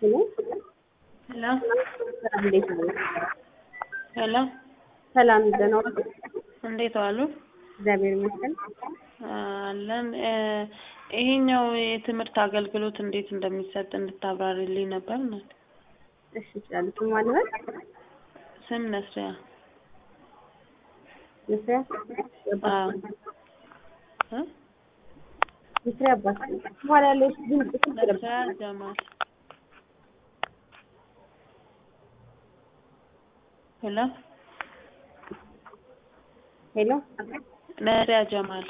ሄሎ ሄሎ ሰላም፣ እንዴት ነው? ሄሎ ሰላም ደህና ዋሉ? እንዴት ዋሉ? እግዚአብሔር ይመስገን። አለን። ይሄኛው የትምህርት አገልግሎት እንዴት እንደሚሰጥ እንድታብራሪልኝ ነበር። እናት እሺ ይችላል። ስም ማንበል ስም ነስሪያ። መስሪያ አዎ እ መስሪያ አባት በኋላ ያለው ድምጽ ስልክ ነስሪያ ጀማል። ሄሎ ሄሎ ነስሪያ ጀማል።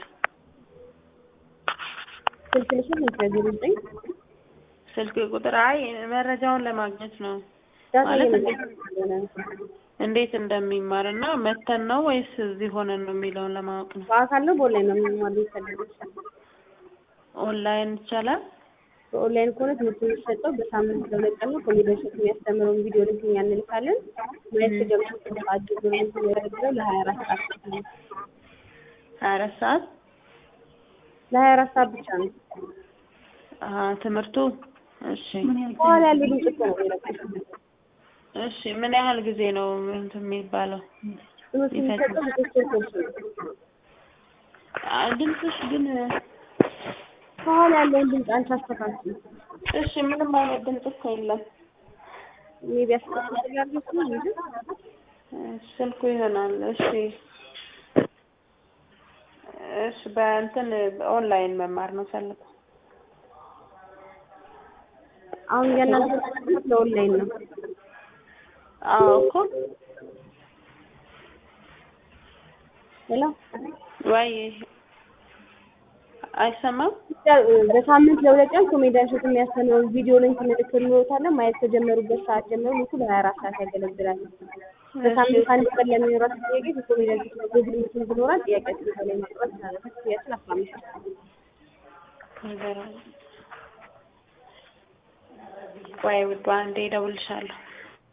ስልክ ልሽን መስሪያ ዜሮ ዘጠኝ ስልክ ቁጥር አይ መረጃውን ለማግኘት ነው ዳታ ማለት እየመጣ ነው። እንዴት እንደሚማር እና መተን ነው ወይስ እዚህ ሆነን ነው የሚለውን ለማወቅ ነው። በአካል ነው በኦንላይን ነው የሚማሩ የሚፈልጉት? ኦንላይን ይቻላል? በኦንላይን ከሆነ ትምህርት የሚሰጠው በሳምንት ለሁለት ቀን ነው። ኮሜዲያን ሸት የሚያስተምረውን ቪዲዮ ልክ እኛ እንልካለን። ማየት ከጀመሩ ሰዓት ጀምሮ የሚያደርገው ለሀያ አራት ሰዓት ብቻ ነው። ሀያ አራት ሰዓት ለሀያ አራት ሰዓት ብቻ ነው። አሀ ትምህርቱ እሺ በኋላ ያለው ድምጽ እኮ ነው የሚረብሸው። እሺ ምን ያህል ጊዜ ነው እንትን የሚባለው? ትምህርት የሚሰጠው በሶስት ወር ኮርስ ነው። አ ድምፅሽ ግን ከኋላ ያለውን ድምጽ አንቺ አስተካክል። እሺ ምንም አይነት ድምፅ እኮ የለም። ሜቢ አስተካክል ያሉት ነው እንጂ እሺ፣ ስልኩ ይሆናል። እሺ እሺ በእንትን ኦንላይን መማር ነው ፈልገው። አሁን እያናገርኩት ለኦንላይን ነው። አዎ እኮ ሄሎ ወይ አይሰማም? በሳምንት ለሁለት ቀን ኮሜዲያን ሸት የሚያስተምረውን ቪዲዮ ሊንክ እንልክልዎታለን። ማየት ከጀመሩበት ሰዓት ጀምሮ ልኩ ለሀያ አራት ሰዓት ያገለግላል። በሳምንት አንድ ቀን ለሚኖራቸው ጥያቄ በኮሜዲያን ሸት በጉግል ሚቲንግ ይኖራል። ጥያቄያችን እዛ ላይ ማቅረብ ይቻላል። ክፍያችን አስራ አምስት ነገር አለ። ቆይ ውዷ አንዴ እደውልልሻለሁ።